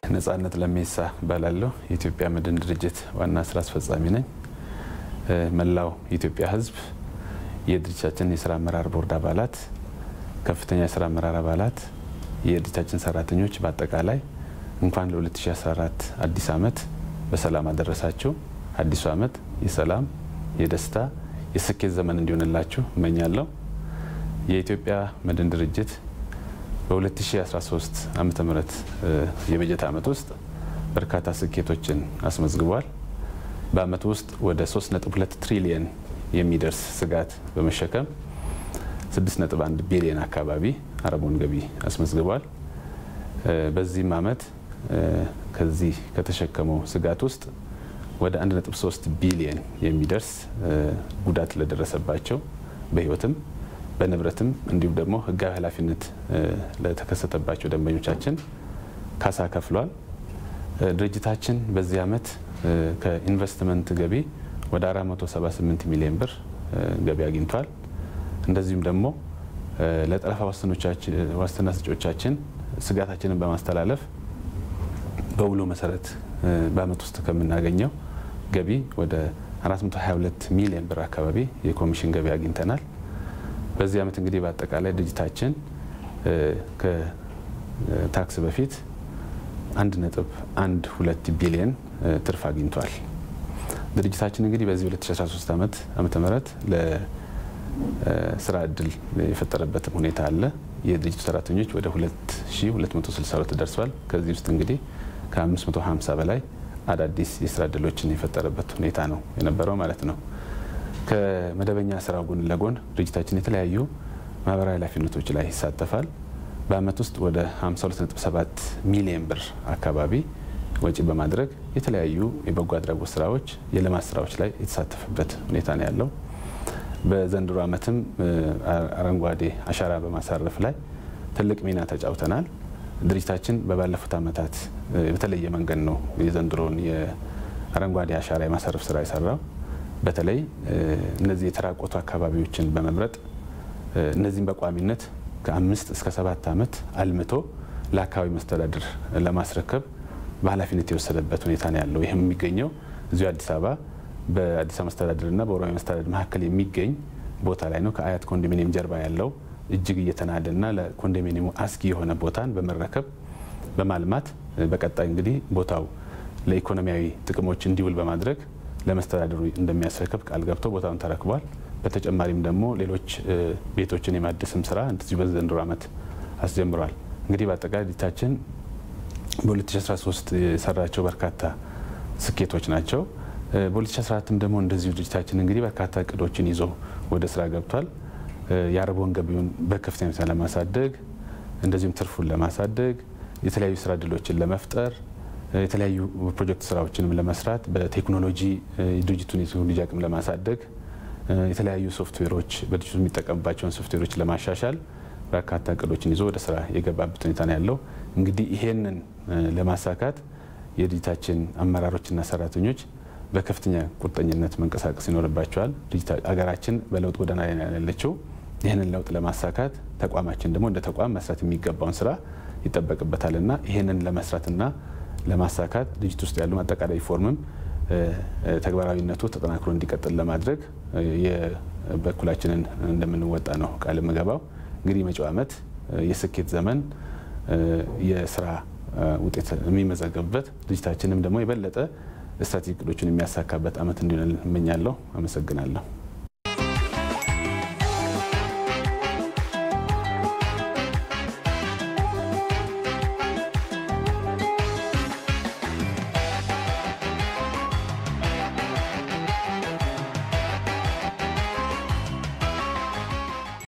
ነጻነት ለሜሳ እባላለሁ። የኢትዮጵያ መድን ድርጅት ዋና ስራ አስፈጻሚ ነኝ። መላው የኢትዮጵያ ሕዝብ የድርጅታችን የስራ አመራር ቦርድ አባላት፣ ከፍተኛ የስራ አመራር አባላት፣ የድርጅታችን ሰራተኞች በአጠቃላይ እንኳን ለ2014 አዲስ ዓመት በሰላም አደረሳችሁ። አዲሱ ዓመት የሰላም የደስታ የስኬት ዘመን እንዲሆንላችሁ እመኛለሁ። የኢትዮጵያ መድን ድርጅት በ2013 ዓመተ ምህረት የበጀት ዓመት ውስጥ በርካታ ስኬቶችን አስመዝግቧል። በዓመቱ ውስጥ ወደ 3.2 ትሪሊየን የሚደርስ ስጋት በመሸከም 6.1 ቢሊየን አካባቢ አረቦን ገቢ አስመዝግቧል። በዚህም ዓመት ከዚህ ከተሸከመው ስጋት ውስጥ ወደ 1.3 ቢሊየን የሚደርስ ጉዳት ለደረሰባቸው በሕይወትም በንብረትም እንዲሁም ደግሞ ሕጋዊ ኃላፊነት ለተከሰተባቸው ደንበኞቻችን ካሳ ከፍሏል። ድርጅታችን በዚህ ዓመት ከኢንቨስትመንት ገቢ ወደ 478 ሚሊዮን ብር ገቢ አግኝቷል። እንደዚሁም ደግሞ ለጠለፋ ዋስትና ሰጪዎቻችን ስጋታችንን በማስተላለፍ በውሎ መሰረት በዓመት ውስጥ ከምናገኘው ገቢ ወደ 422 ሚሊዮን ብር አካባቢ የኮሚሽን ገቢ አግኝተናል። በዚህ ዓመት እንግዲህ በአጠቃላይ ድርጅታችን ከታክስ በፊት 1.12 ቢሊዮን ትርፍ አግኝቷል። ድርጅታችን እንግዲህ በዚህ 2013 ዓመት ዓመተ ምህረት ለስራ እድል የፈጠረበትም ሁኔታ አለ። የድርጅቱ ሰራተኞች ወደ 2262 ደርሷል። ከዚህ ውስጥ እንግዲህ ከ550 በላይ አዳዲስ የስራ እድሎችን የፈጠረበት ሁኔታ ነው የነበረው ማለት ነው። ከመደበኛ ስራው ጎን ለጎን ድርጅታችን የተለያዩ ማህበራዊ ኃላፊነቶች ላይ ይሳተፋል። በዓመት ውስጥ ወደ 52.7 ሚሊዮን ብር አካባቢ ወጪ በማድረግ የተለያዩ የበጎ አድራጎት ስራዎች፣ የልማት ስራዎች ላይ የተሳተፈበት ሁኔታ ነው ያለው። በዘንድሮ ዓመትም አረንጓዴ አሻራ በማሳረፍ ላይ ትልቅ ሚና ተጫውተናል። ድርጅታችን በባለፉት ዓመታት በተለየ መንገድ ነው የዘንድሮውን የአረንጓዴ አሻራ የማሳረፍ ስራ የሰራው። በተለይ እነዚህ የተራቆቱ አካባቢዎችን በመምረጥ እነዚህም በቋሚነት ከአምስት እስከ ሰባት ዓመት አልምቶ ለአካባቢ መስተዳድር ለማስረከብ በኃላፊነት የወሰደበት ሁኔታ ነው ያለው። ይህም የሚገኘው እዚሁ አዲስ አበባ በአዲስ አበባ መስተዳድርና በኦሮሚያ መስተዳድር መካከል የሚገኝ ቦታ ላይ ነው። ከአያት ኮንዶሚኒየም ጀርባ ያለው እጅግ እየተናደና ለኮንዶሚኒየሙ አስጊ የሆነ ቦታን በመረከብ በማልማት በቀጣይ እንግዲህ ቦታው ለኢኮኖሚያዊ ጥቅሞች እንዲውል በማድረግ ለመስተዳድሩ እንደሚያስረክብ ቃል ገብቶ ቦታውን ተረክቧል። በተጨማሪም ደግሞ ሌሎች ቤቶችን የማደስም ስራ እንደዚሁ በዘንድሮ ዓመት አስጀምሯል። እንግዲህ በአጠቃላይ ድርጅታችን በ2013 የሰራቸው በርካታ ስኬቶች ናቸው። በ2014ም ደግሞ እንደዚሁ ድርጅታችን እንግዲህ በርካታ እቅዶችን ይዞ ወደ ስራ ገብቷል። የአረቦን ገቢውን በከፍተኛ ሁኔታ ለማሳደግ እንደዚሁም ትርፉን ለማሳደግ የተለያዩ ስራ እድሎችን ለመፍጠር የተለያዩ ፕሮጀክት ስራዎችንም ለመስራት በቴክኖሎጂ የድርጅቱን የቴክኖሎጂ አቅም ለማሳደግ የተለያዩ ሶፍትዌሮች በድርጅቱ የሚጠቀምባቸውን ሶፍትዌሮች ለማሻሻል በርካታ እቅዶችን ይዞ ወደ ስራ የገባበት ሁኔታ ነው ያለው። እንግዲህ ይሄንን ለማሳካት የድርጅታችን አመራሮችና ሰራተኞች በከፍተኛ ቁርጠኝነት መንቀሳቀስ ይኖርባቸዋል። ሀገራችን በለውጥ ጎዳና ላይ ያለችው ይህንን ለውጥ ለማሳካት ተቋማችን ደግሞ እንደ ተቋም መስራት የሚገባውን ስራ ይጠበቅበታልና ይህንን ለመስራትና ለማሳካት ድርጅት ውስጥ ያሉ አጠቃላይ ሪፎርምም ተግባራዊነቱ ተጠናክሮ እንዲቀጥል ለማድረግ የበኩላችንን እንደምንወጣ ነው ቃል የምገባው። እንግዲህ መጪው ዓመት የስኬት ዘመን የስራ ውጤት የሚመዘገብበት ድርጅታችንም ደግሞ የበለጠ ስትራቴጂ እቅዶችን የሚያሳካበት ዓመት እንዲሆን እመኛለሁ። አመሰግናለሁ።